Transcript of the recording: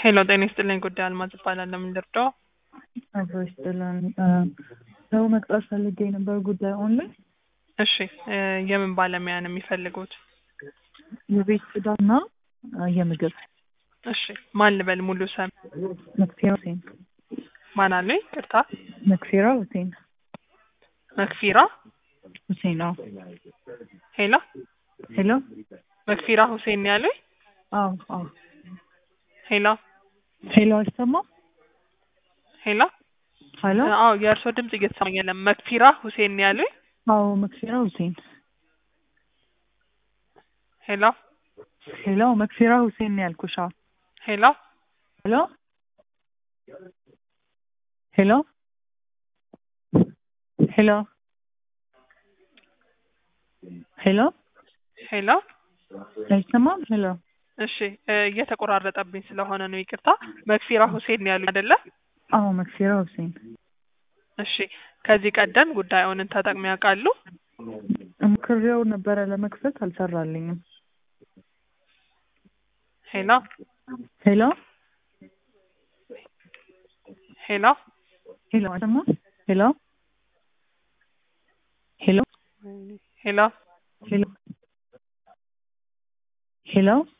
ሄሎ ጤና ይስጥልኝ። ጉዳይ አልማዝ እባላለሁ። ምን ልርዳው? አብሮ ይስጥልን። ሰው መቅጠር ፈልጌ ነበር ጉዳይ ኦንላይን እሺ እ የምን ባለሙያ ነው የሚፈልጉት? የቤት ጽዳትና የምግብ እሺ ማን ልበል? ሙሉ ስም መክፊራ ሁሴን ማን አሉኝ? ቅርታ መክፊራ ሁሴን መክፊራ ሁሴን አዎ ሄሎ ሄሎ መክፊራ ሁሴን ነው ያሉኝ? አዎ አዎ ሄሎ ሄሎ አይሰማም ሄሎ ሄሎ አዎ የእርስዎ ድምጽ እየተሰማኝ የለም። መክፊራ ሁሴን ነው ያሉኝ? አዎ መክፊራ ሁሴን ሄሎ ሄሎ መክፊራ ሁሴን ነው ያልኩሽ አዎ ሄሎ ሄሎ ሄሎ ሄሎ ሄሎ ሄሎ አይሰማም ሄሎ እሺ እ እየተቆራረጠብኝ ስለሆነ ነው ይቅርታ። መክፊራ ሁሴን ነው ያሉኝ አይደለ? አዎ መክፊራ ሁሴን እሺ ከዚህ ቀደም ጉዳዩን ተጠቅመው ያውቃሉ? ሞክሬው ነበረ ለመክፈት አልሰራልኝም ሄሎ ሄሎ ሄሎ ሄሎ አይሰማም ሄሎ ሄሎ ሄሎ ሄሎ ሄሎ